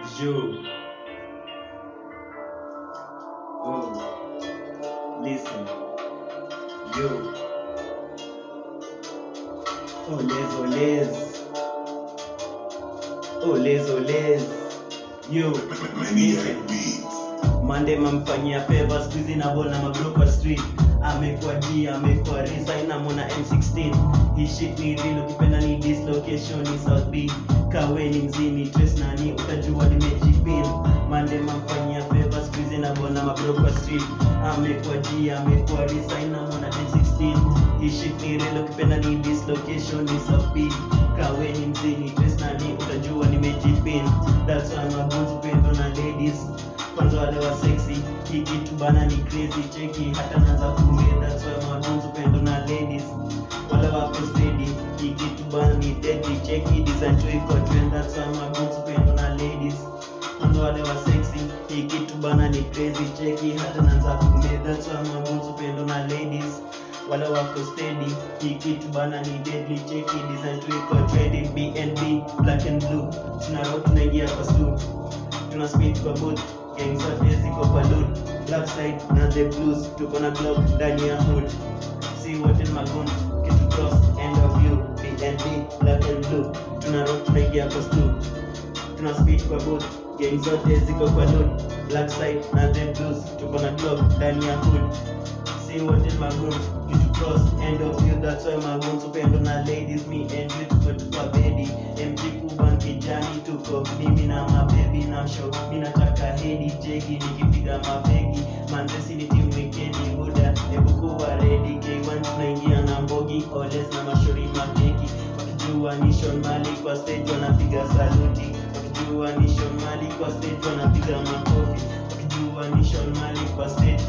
Yo. Oh. Listen. Yo. Oles, oles. Oles, oles. Yo. Listen. Mande mamfanyia favor squeezy na bona mabro kwa street amekuwa G amekuwa Risa inamona M16 hii shit ni real ukipenda ni dislocation ni South B kawe ni mzini trace nani utajua nimejipin Mande mamfanyia favor squeezy na bona mabro kwa street amekuwa G amekuwa Risa inamona M16 hii shit ni real ukipenda ni dislocation ni South B kawe ni mzini trace nani utajua nimejipin that's why my boots pendo na ladies kwanza wale wa sexy hii kitu bana ni crazy cheki hata naanza kuumia that's why magunzu pendo na ladies wale wako steady hii kitu bana ni deadly cheki design tu iko trend that's why magunzu pendo na ladies kwanza wale wa sexy hii kitu bana ni crazy cheki hata naanza kuumia that's why magunzu pendo na ladies wale wako steady hii kitu bana ni deadly cheki design tu iko trendy BNB black and blue tunarudi tunaingia kwa stool tuna speed kwa booth gang zote ziko kwa load left side na the blues tuko na glock ndani ya hood see what in magun kitu cross end of view BNB black and blue tuna rock tunaingia kwa stool tuna speed kwa booth gang zote ziko kwa load black side na the blues tuko na glock ndani ya hood see what in magun kitu cross end of view that's why magun supendo na ladies me and you tuko tuko bedi MG kuban kijani tuko mimi na mabebi na msho mimi nataka hedi jegi nikipiga mabegi manzesi ni timu wikendi buda hebu kuwa ready K1 tunaingia na mbogi oles na mashori mabeki wakijua ni Sean Mali kwa stage wanapiga saluti wakijua ni Sean Mali kwa stage wanapiga makofi wakijua ni Sean Mali kwa stage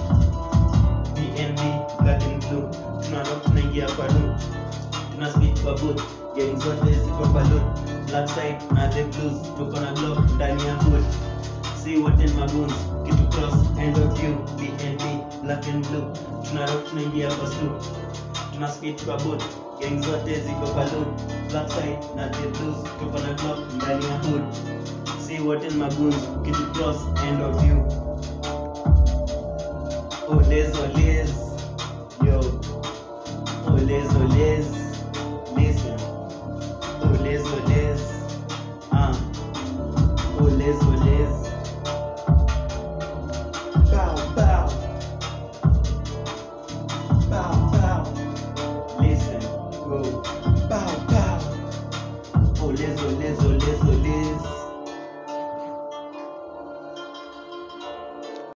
BNB black and blue tunarock tunaingia kwa loop tuna speed kwa booth gang zote ziko kwa loop black side na the blues tuko na glock ndani ya hood see what in magoons kitu cross end of view BNB black and blue tunarock tunaingia kwa stoop tuna speed kwa booth gang zote ziko kwa loop black side na the blues tuko na glock ndani ya hood see what in magoons kitu cross end of view Oles, oles, yo. Oles, oles, listen. Oles, oles, ah. Oles, oles. Bow, bow. Bow, bow. Listen, go. Bow, bow. Oles, oles, oles.